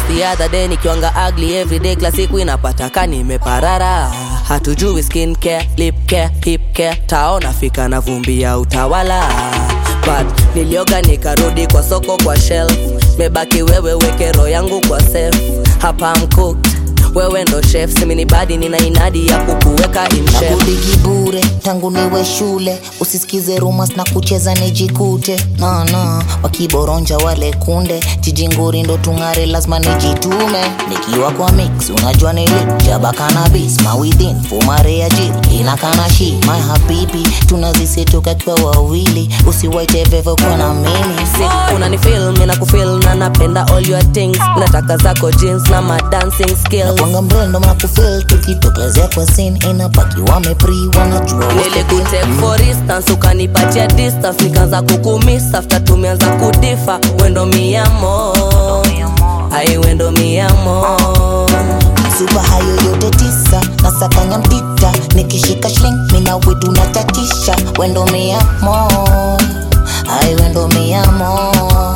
the other day nikiwanga ugly everyday kila siku inapata ka nimeparara hatujui skin care, lip care, hip care taona fika na vumbi ya utawala but nilioga nikarudi kwa soko kwa shelf mebaki wewe weke roho yangu kwa safe hapa mcook wewe ndo chef simini badi nina inadi ya kukuweka in shape nakudigi bure tangu niwe shule usisikize rumas na kucheza nijikute nana wakiboronja wale kunde jijinguri ndo tung'are lazima nijitume nikiwa kwa mix unajua nili jaba kanabis mawithin fumare ya jiri inakana shi my habibi tunazisetoka kwa wawili usiwaite vevo kwa na mimi sick unanifil mina kufil na napenda all your things nataka zako jeans na ma dancing skills kwanga mrendo mnakufil tukitokezea kwa sin inapaki wamepri wanajua what's the deal. nilikutake for instance ukanipatia distance nikaanza kukumiss after tumeanza kudifa wendo miamo ai wendo miamo supa hayo yote tisa na sakanya mpita nikishika shling mina wetu natatisha wendo miamo ai wendo miamo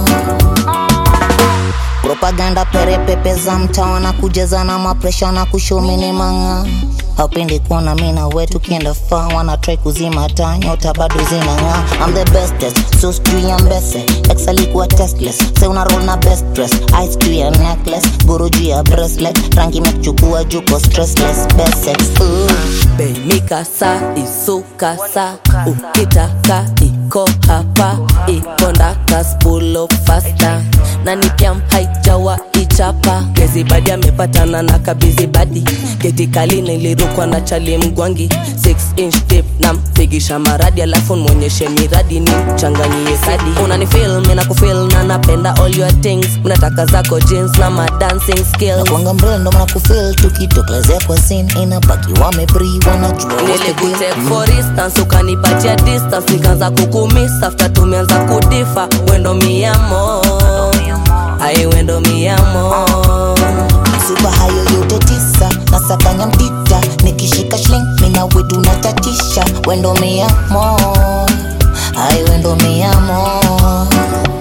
propaganda perepepe za mtaa na kujaza na mapresha na kushomini manga hapendi kuona mina wetu kienda faa wana try kuzima taa nyota bado zinang'aa I'm the bestest so sijui ya mbese ex alikuwa testless se una roll na best dress ice juu ya necklace guru juu ya bracelet rangi imekuchukua juko stressless best sex Ooh. beimikasa isukasa ukitaka iko hapa ikondaka spulo fasta na nipiam haijawa ichapa gezibadi amepatana na kabizibadi getikali nilirukwa na chali mgwangi 6 inch tip na mpigisha maradi alafu mwonyeshe miradi ni mchanganyie kadi unanifil mina kufil na napenda all your things mnataka zako jeans na ma dancing skills kwanga mrendo mnakufil tukitokezea kwa sin inapaki wamepri wanajua what's the deal. nilikutake for instance ukanipatia distance nikaanza kukumiss after tumeanza kudifa wendo miamo ai wendo miamo supa hayo yote tisa na sakanya mpita nikishika shling mina wetu natatisha wendo miamo ai wendo miamo